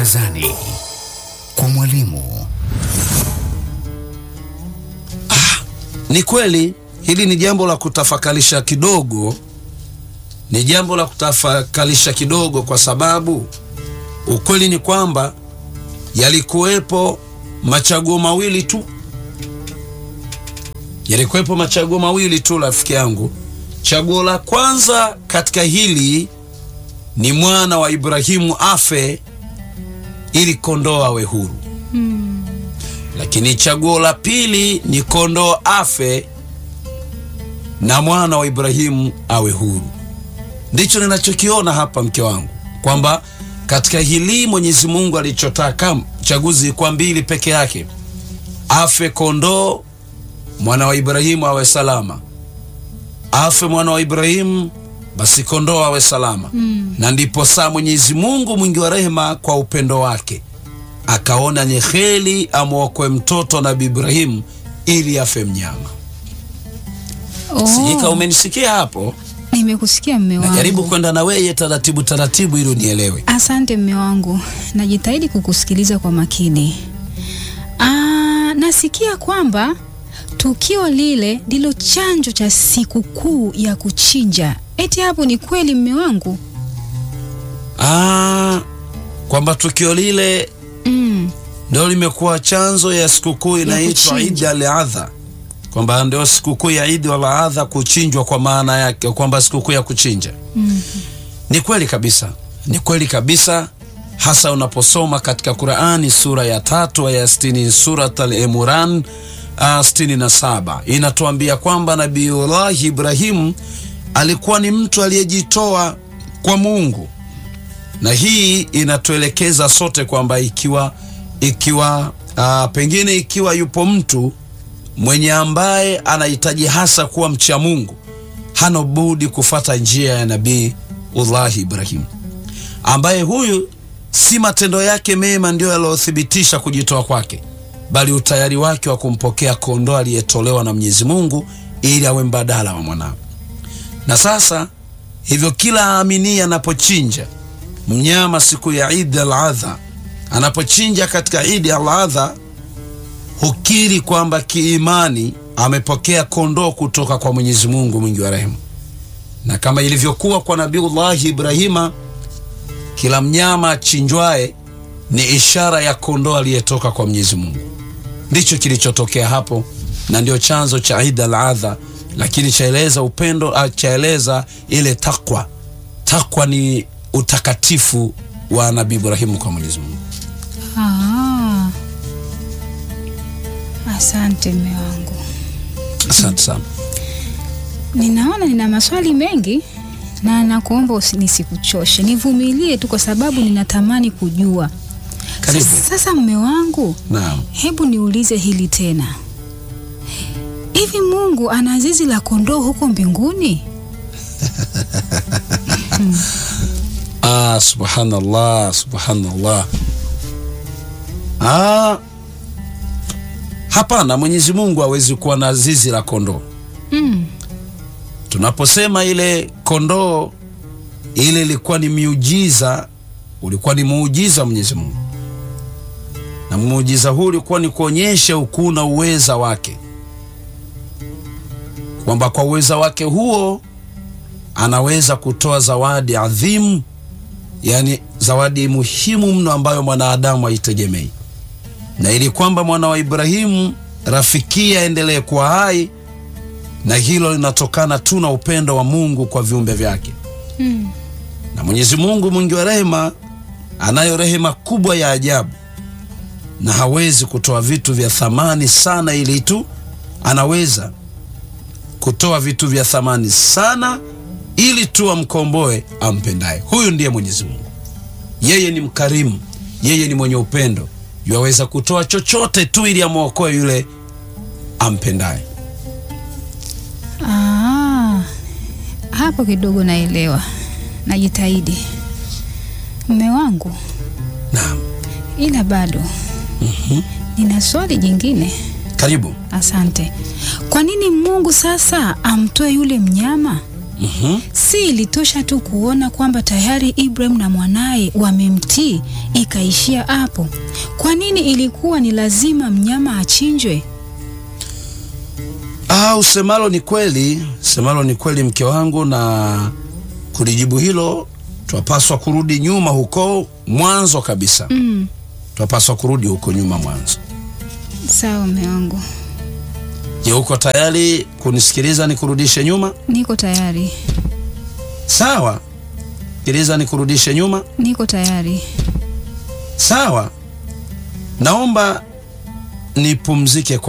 barazani kwa mwalimu. Ni kweli hili ni jambo la kutafakalisha kidogo, ni jambo la kutafakalisha kidogo, kwa sababu ukweli ni kwamba yalikuwepo machaguo mawili tu, yalikuwepo machaguo mawili tu, rafiki yangu. Chaguo la kwanza katika hili ni mwana wa Ibrahimu afe ili kondoo awe huru lakini chaguo la pili ni kondoo afe na mwana wa Ibrahimu awe huru. Ndicho ninachokiona hapa, mke wangu, kwamba katika hili Mwenyezi Mungu alichotaka chaguzi kwa mbili peke yake, afe kondoo, mwana wa Ibrahimu awe salama. Afe mwana wa Ibrahimu, basi kondoo awe salama. Na ndipo saa Mwenyezi Mungu mwingi wa rehema, kwa upendo wake akaona ni heri amwokoe mtoto Nabii Ibrahimu ili afe mnyama. Sijika, umenisikia hapo? Nimekusikia mme wangu. Najaribu kwenda na weye taratibu taratibu ili unielewe. Asante mme wangu, najitahidi kukusikiliza kwa makini. Aa, nasikia kwamba tukio lile ndilo chanjo cha sikukuu ya kuchinja. Eti hapo ni kweli mme wangu? Ah, kwamba tukio lile Mm. ndio limekuwa chanzo ya sikukuu inaitwa kuchinja. Idi al-Adha, kwamba ndio sikukuu ya Idi al-Adha, kuchinjwa kwa maana yake kwamba sikukuu ya kuchinja. Ni kweli kabisa, ni kweli kabisa, hasa unaposoma katika Qurani sura ya tatu aya sitini Surat al-Imran uh, sitini na saba inatuambia kwamba Nabiullahi Ibrahimu alikuwa ni mtu aliyejitoa kwa Mungu na hii inatuelekeza sote kwamba ikiwa ikiwa uh, pengine ikiwa yupo mtu mwenye ambaye anahitaji hasa kuwa mcha Mungu, hana budi kufata njia ya Nabii Ullahi Ibrahim, ambaye huyu si matendo yake mema ndiyo yaliyothibitisha kujitoa kwake, bali utayari wake wa kumpokea kondoo aliyetolewa na Mwenyezi Mungu ili awe mbadala wa mwanawe. Na sasa hivyo, kila aamini anapochinja mnyama siku ya Idi al-Adha, anapochinja katika Idi al-Adha hukiri kwamba kiimani amepokea kondoo kutoka kwa Mwenyezi Mungu mwingi wa rehema, na kama ilivyokuwa kwa Nabiullahi Ibrahima, kila mnyama achinjwaye ni ishara ya kondoo aliyetoka kwa Mwenyezi Mungu. Ndicho kilichotokea hapo, na ndio chanzo cha Idi al-Adha, lakini chaeleza upendo, ah, chaeleza ile takwa. Takwa ni utakatifu wa Nabii Ibrahimu kwa Mwenyezi Mungu. Ah. Asante mme wangu. Asante sana. Ninaona nina maswali mengi na nakuomba usi- nisikuchoshe, nivumilie tu kwa sababu ninatamani kujua. Karibu. Sasa, sasa mme wangu, Naam. hebu niulize hili tena. Hivi Mungu ana zizi la kondoo huko mbinguni? Ah, subhanallah, subhanallah. Ah, hapana, Mwenyezi Mungu hawezi kuwa na zizi la kondoo. Mm. Tunaposema ile kondoo ile ilikuwa ni miujiza, ulikuwa ni muujiza wa Mwenyezi Mungu, na muujiza huu ulikuwa ni kuonyesha ukuu na uweza wake, kwamba kwa uweza wake huo anaweza kutoa zawadi adhimu, yani zawadi muhimu mno ambayo mwanadamu haitegemei, na ili kwamba mwana wa Ibrahimu rafikia aendelee kuwa hai na hilo linatokana tu na upendo wa Mungu kwa viumbe vyake. Mm. Na Mwenyezi Mungu mwingi wa rehema, anayo rehema kubwa ya ajabu, na hawezi kutoa vitu vya thamani sana ili tu, anaweza kutoa vitu vya thamani sana ili tu amkomboe ampendaye. Huyu ndiye Mwenyezi Mungu. Yeye ni mkarimu, yeye ni mwenye upendo, yuwaweza kutoa chochote tu ili amwokoe yule ampendaye. Ah, hapo kidogo naelewa, najitahidi mme wangu, Naam, ila bado nina swali jingine. karibu. Asante. Kwa nini Mungu sasa amtoe yule mnyama Mhm. Si ilitosha tu kuona kwamba tayari Ibrahim na mwanaye wamemtii ikaishia hapo? Kwa nini ilikuwa ni lazima mnyama achinjwe? Ah, usemalo ni kweli, semalo ni kweli mke wangu, na kulijibu hilo twapaswa kurudi nyuma huko mwanzo kabisa. Mm, Twapaswa kurudi huko nyuma mwanzo. sawa mume wangu, Je, uko tayari kunisikiliza nikurudishe nyuma? niko tayari, Sawa, sikiliza nikurudishe nyuma. niko tayari. Sawa, naomba nipumzike